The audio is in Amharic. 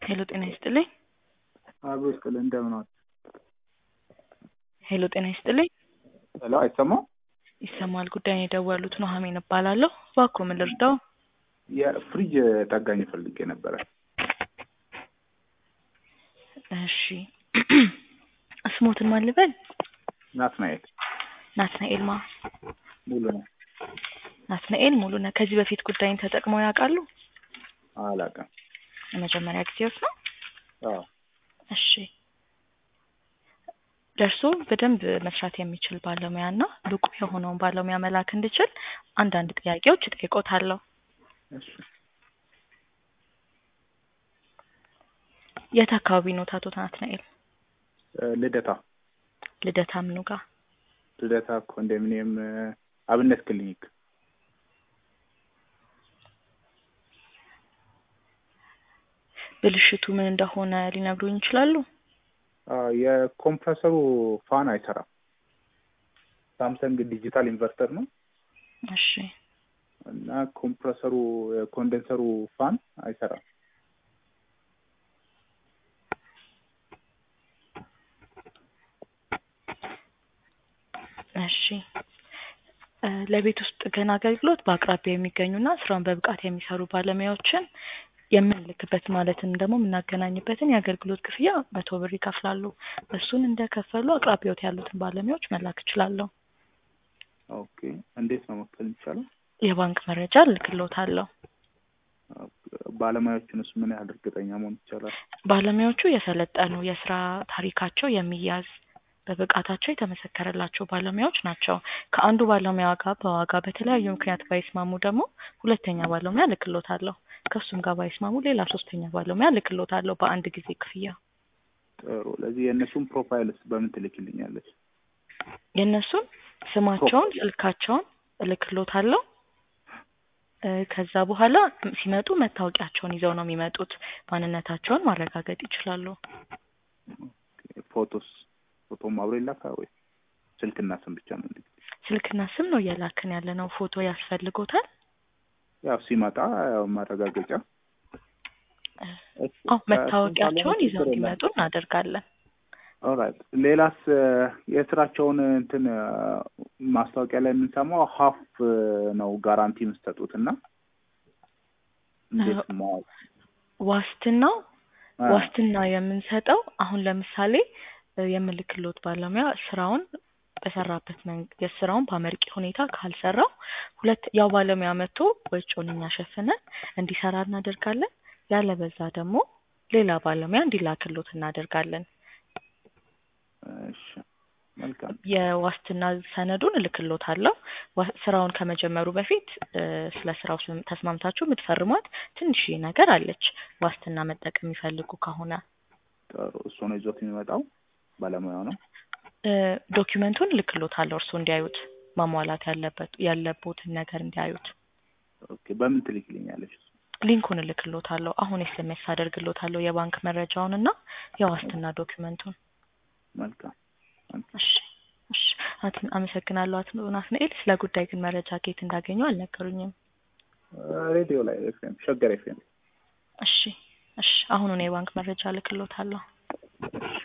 ሄሎ ጤና ይስጥልኝ። አብሮ ይስጥልኝ። እንደምን ዋል? ሄሎ ጤና ይስጥልኝ። ሄሎ አይሰማም? ይሰማል። ጉዳይን የደወሉት ኑሐሚን እባላለሁ። እባክዎ ምን ልርዳው? የፍሪጅ ጠጋኝ ፈልጌ ነበረ። እሺ ስሞትን ማን ልበል? ናትናኤል ናትናኤል ማ? ሙሉ ነው። ናትናኤል ሙሉ ነህ። ከዚህ በፊት ጉዳይን ተጠቅመው ያውቃሉ? አላውቅም። የመጀመሪያ ጊዜዎት ነው? አዎ እሺ ደርሶ በደንብ መስራት የሚችል ባለሙያ እና ብቁ የሆነውን ባለሙያ መላክ እንድችል አንዳንድ ጥያቄዎች እጠይቆታለሁ። እሺ የት አካባቢ ነው አቶ ናትናኤል? እ ልደታ ልደታ ምኑ ጋር? ልደታ ኮንዶሚኒየም እ አብነት ክሊኒክ ብልሽቱ ምን እንደሆነ ሊነግሩኝ ይችላሉ? አ የኮምፕረሰሩ ፋን አይሰራም። ሳምሰንግ ዲጂታል ኢንቨርተር ነው እሺ እና ኮምፕረሰሩ የኮንደንሰሩ ፋን አይሰራም። እሺ እ ለቤት ውስጥ ጥገና አገልግሎት በአቅራቢያ የሚገኙና ስራውን በብቃት የሚሰሩ ባለሙያዎችን የምንልክበት ማለትም ደግሞ የምናገናኝበትን የአገልግሎት ክፍያ መቶ ብር ይከፍላሉ። እሱን እንደከፈሉ አቅራቢያዎት ያሉትን ባለሙያዎች መላክ እችላለሁ። ኦኬ እንዴት ነው መክፈል የሚቻለው? የባንክ መረጃ እልክልዎታለሁ። ባለሙያዎቹንስ ምን ያህል እርግጠኛ መሆን ይቻላል? ባለሙያዎቹ የሰለጠኑ የስራ ታሪካቸው የሚያዝ በብቃታቸው የተመሰከረላቸው ባለሙያዎች ናቸው። ከአንዱ ባለሙያ ጋር በዋጋ በተለያዩ ምክንያት ባይስማሙ ደግሞ ሁለተኛ ባለሙያ እልክልዎታለሁ። ከእሱም ጋር ባይስማሙ ሌላ ሶስተኛ ባለሙያ እልክልዎታለሁ በአንድ ጊዜ ክፍያ። ጥሩ። ለዚህ የእነሱን ፕሮፋይልስ በምን ትልክልኛለች? የእነሱን ስማቸውን፣ ስልካቸውን እልክልዎታለሁ። እ ከዛ በኋላ ሲመጡ መታወቂያቸውን ይዘው ነው የሚመጡት። ማንነታቸውን ማረጋገጥ ይችላሉ። ፎቶስ ፎቶም አብሮ ይላካል ወይ ስልክና ስም ብቻ ነው? እንዴ ስልክና ስም ነው እየላክን ያለ ነው። ፎቶ ያስፈልጎታል? ያው ሲመጣ ያው ማረጋገጫ አዎ መታወቂያቸውን ይዘው እንዲመጡ እናደርጋለን። ኦራይት ሌላስ እ የስራቸውን እንትን እ ማስታወቂያ ላይ የምንሰማው ሀፍ ነው ጋራንቲ የምትሰጡት እና እንዴት ማወቅ ዋስትናው አ፣ ዋስትና የምንሰጠው አሁን ለምሳሌ እ የምልክሎት ባለሙያ ስራውን በሰራበት መንገድ የስራውን በአመርቂ ሁኔታ ካልሰራው ሁለት ያው ባለሙያ መጥቶ ወጪውን እኛ ሸፍነን እንዲሰራ እናደርጋለን። ያለበዛ ደግሞ ሌላ ባለሙያ እንዲላክሎት እናደርጋለን። እሺ መልካም የዋስትና ሰነዱን እልክሎታለሁ። ዋ- ስራውን ከመጀመሩ በፊት እ ስለ ስራው ስም- ተስማምታችሁ የምትፈርሟት ትንሽዬ ነገር አለች። ዋስትና መጠቀም የሚፈልጉ ከሆነ ጥሩ። እሱ ነው ይዞት የሚመጣው ባለሙያው ነው። እ ዶኪመንቱን እልክሎታለሁ እርስዎ እንዲያዩት ማሟላት ያለበት ያለቦትን ነገር እንዲያዩት ኦኬ በምን ትልክልኛለች? ሊንኩን እልክሎታለሁ። አሁን ኤስኤምኤስ አደርግሎታለሁ የባንክ መረጃውን እና የዋስትና ዶኪመንቱን። መልካም መልካም። እሺ እሺ አት- አመሰግናለሁ አቶ ናትናኤል። ስለ ጉዳይ ግን መረጃ ከየት እንዳገኙ አልነገሩኝም። ሬዲዮ ላይ ኤፍኤም ሸገር ኤፍኤም እሺ እሺ አሁኑን የባንክ መረጃ እልክሎታለሁ። እሺ